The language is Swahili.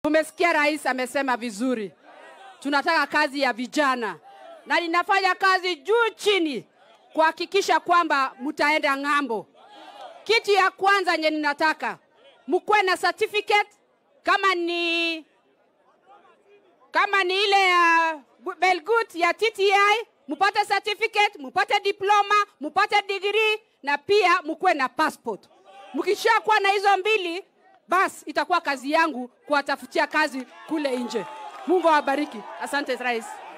Umesikia rais amesema vizuri, tunataka kazi ya vijana, na ninafanya kazi juu chini kuhakikisha kwamba mtaenda ng'ambo. Kitu ya kwanza nye ninataka mkuwe na certificate kama ni kama ni ile ya uh, Belgut ya TTI, mupate certificate, mupate diploma, mupate degree na pia mkuwe na passport. Mkishakuwa na hizo mbili, basi itakuwa kazi yangu kuwatafutia kazi kule nje. Mungu awabariki. Asante rais.